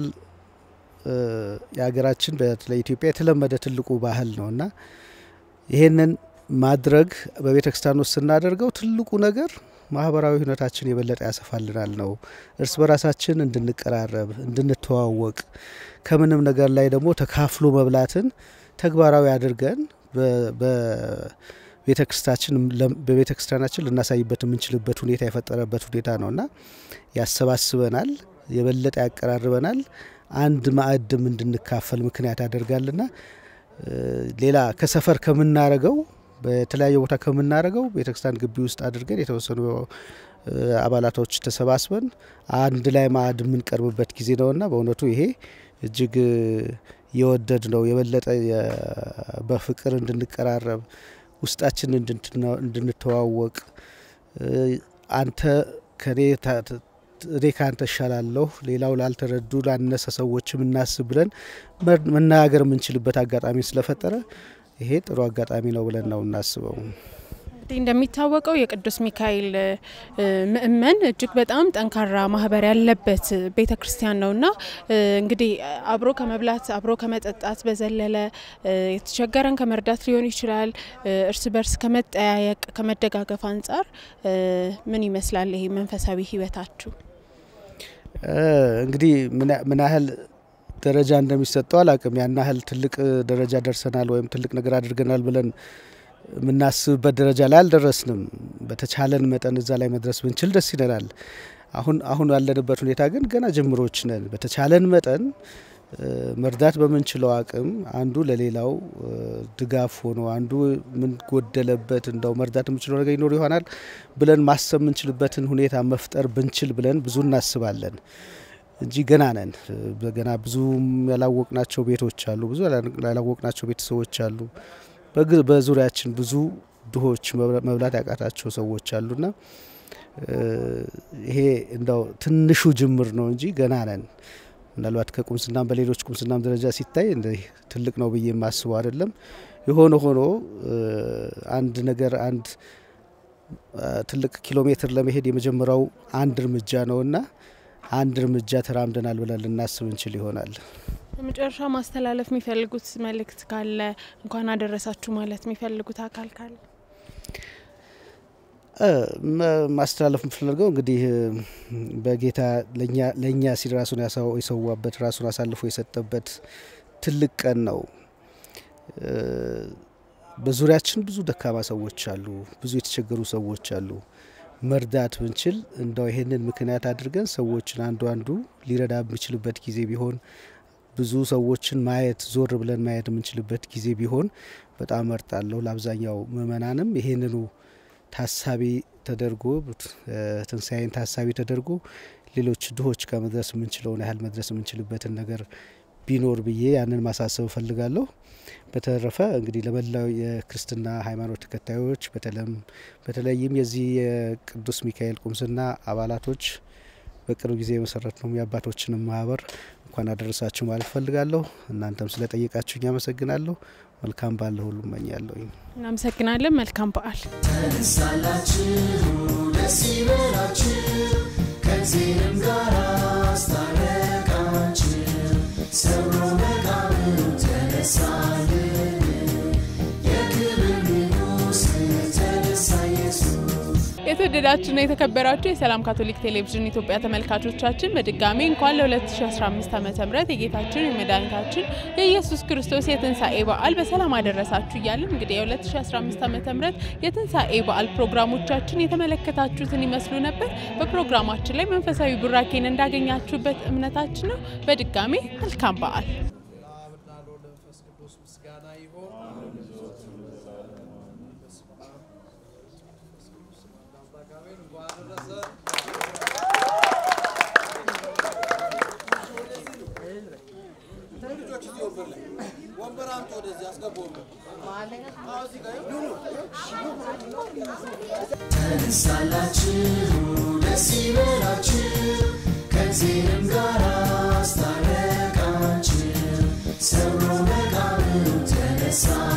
M: የሀገራችን በተለይ ኢትዮጵያ የተለመደ ትልቁ ባህል ነው እና ይሄንን ማድረግ በቤተ ክርስቲያን ውስጥ ስናደርገው ትልቁ ነገር ማህበራዊ ሁኔታችን የበለጠ ያሰፋልናል ነው። እርስ በራሳችን እንድንቀራረብ፣ እንድንተዋወቅ ከምንም ነገር ላይ ደግሞ ተካፍሎ መብላትን ተግባራዊ አድርገን በቤተ ክርስቲያናችን ልናሳይበት የምንችልበት ሁኔታ የፈጠረበት ሁኔታ ነው እና ያሰባስበናል፣ የበለጠ ያቀራርበናል፣ አንድ ማዕድም እንድንካፈል ምክንያት ያደርጋልና ሌላ ከሰፈር ከምናረገው በተለያየ ቦታ ከምናደርገው ቤተክርስቲያን ግቢ ውስጥ አድርገን የተወሰኑ አባላቶች ተሰባስበን አንድ ላይ ማዕድ የምንቀርብበት ጊዜ ነውና በእውነቱ ይሄ እጅግ የወደድ ነው። የበለጠ በፍቅር እንድንቀራረብ ውስጣችን እንድንተዋወቅ አንተ ከኔ እኔ ከአንተ እሻላለሁ ሌላው ላልተረዱ ላነሰ ሰዎችም እናስብ ብለን መናገር የምንችልበት አጋጣሚ ስለፈጠረ ይሄ ጥሩ አጋጣሚ ነው ብለን ነው እናስበው።
B: እንግዲህ እንደሚታወቀው የቅዱስ ሚካኤል ምእመን እጅግ በጣም ጠንካራ ማህበር ያለበት ቤተ ክርስቲያን ነውና እንግዲህ አብሮ ከመብላት አብሮ ከመጠጣት በዘለለ የተቸገረን ከመርዳት ሊሆን ይችላል። እርስ በርስ ከመጠያየቅ ከመደጋገፍ አንጻር ምን ይመስላል ይሄ መንፈሳዊ ህይወታችሁ?
M: እንግዲህ ምን ያህል ደረጃ እንደሚሰጠው አላቅም። ያን ያህል ትልቅ ደረጃ ደርሰናል ወይም ትልቅ ነገር አድርገናል ብለን የምናስብበት ደረጃ ላይ አልደረስንም። በተቻለን መጠን እዛ ላይ መድረስ ብንችል ደስ ይለናል። አሁን አሁን ያለንበት ሁኔታ ግን ገና ጅምሮች ነን። በተቻለን መጠን መርዳት በምንችለው አቅም አንዱ ለሌላው ድጋፍ ሆኖ አንዱ ምን ጎደለበት እንደው መርዳት የምንችለው ነገር ይኖር ይሆናል ብለን ማሰብ የምንችልበትን ሁኔታ መፍጠር ብንችል ብለን ብዙ እናስባለን እንጂ ገና ነን። ገና ብዙ ያላወቅናቸው ቤቶች አሉ፣ ብዙ ያላወቅናቸው ቤተሰቦች አሉ። በዙሪያችን ብዙ ድሆች መብላት ያቃታቸው ሰዎች አሉና ይሄ እንደው ትንሹ ጅምር ነው እንጂ ገና ነን። ምናልባት ከቁምስናም በሌሎች ቁምስናም ደረጃ ሲታይ እንደዚህ ትልቅ ነው ብዬ የማስበው አይደለም። የሆነ ሆኖ አንድ ነገር አንድ ትልቅ ኪሎ ሜትር ለመሄድ የመጀመሪያው አንድ እርምጃ ነውና አንድ እርምጃ ተራምደናል ብለን ልናስብ እንችል ይሆናል።
B: በመጨረሻ ማስተላለፍ የሚፈልጉት መልእክት ካለ እንኳን አደረሳችሁ ማለት የሚፈልጉት አካል ካለ
M: ማስተላለፍ የምፈልገው እንግዲህ በጌታ ለእኛ ሲል ራሱን የሰዋበት ራሱን አሳልፎ የሰጠበት ትልቅ ቀን ነው። በዙሪያችን ብዙ ደካማ ሰዎች አሉ፣ ብዙ የተቸገሩ ሰዎች አሉ። መርዳት ብንችል እንደው ይሄንን ምክንያት አድርገን ሰዎችን አንዱ አንዱ ሊረዳ የሚችልበት ጊዜ ቢሆን ብዙ ሰዎችን ማየት ዞር ብለን ማየት የምንችልበት ጊዜ ቢሆን በጣም መርጣለሁ። ለአብዛኛው ምእመናንም ይሄንኑ ታሳቢ ተደርጎ ትንሣኤን ታሳቢ ተደርጎ ሌሎች ድሆች ጋር መድረስ የምንችለውን ያህል መድረስ የምንችልበትን ነገር ቢኖር ብዬ ያንን ማሳሰብ እፈልጋለሁ። በተረፈ እንግዲህ ለመላው የክርስትና ሃይማኖት ተከታዮች በተለይም የዚህ የቅዱስ ሚካኤል ቁምስና አባላቶች በቅርብ ጊዜ የመሰረት ነው የአባቶችንም ማህበር እንኳን አደረሳችሁ ማለት እፈልጋለሁ። እናንተም ስለጠየቃችሁኝ አመሰግናለሁ። መልካም ባለ ሁሉ እመኛለሁ።
B: እናመሰግናለን። መልካም በዓል።
A: ተነሳላችሁ፣ ደስ ይበላችሁ፣ ከእግዚአብሔርም ጋር አስታረቃችሁ፣ ሰብሮ መቃብሩ ተነሳልን፣ የክብር ንጉሥ ተነሳ ኢየሱስ።
B: የተወደዳችሁና የተከበራችሁ የሰላም ካቶሊክ ቴሌቪዥን ኢትዮጵያ ተመልካቾቻችን በድጋሚ እንኳን ለ2015 ዓ ም የጌታችን የመድኃኒታችን የኢየሱስ ክርስቶስ የትንሣኤ በዓል በሰላም አደረሳችሁ እያለን እንግዲህ የ2015 ዓ ም የትንሣኤ በዓል ፕሮግራሞቻችን የተመለከታችሁትን ይመስሉ ነበር። በፕሮግራማችን ላይ መንፈሳዊ ቡራኬን እንዳገኛችሁበት እምነታችን ነው። በድጋሚ መልካም በዓል።
A: ተነሳላችሁ ደስ ይበላችሁ ከእግዚአብሔርም ጋር አስታረቃችሁ ሰብሮ መቃብሩ ተነሳ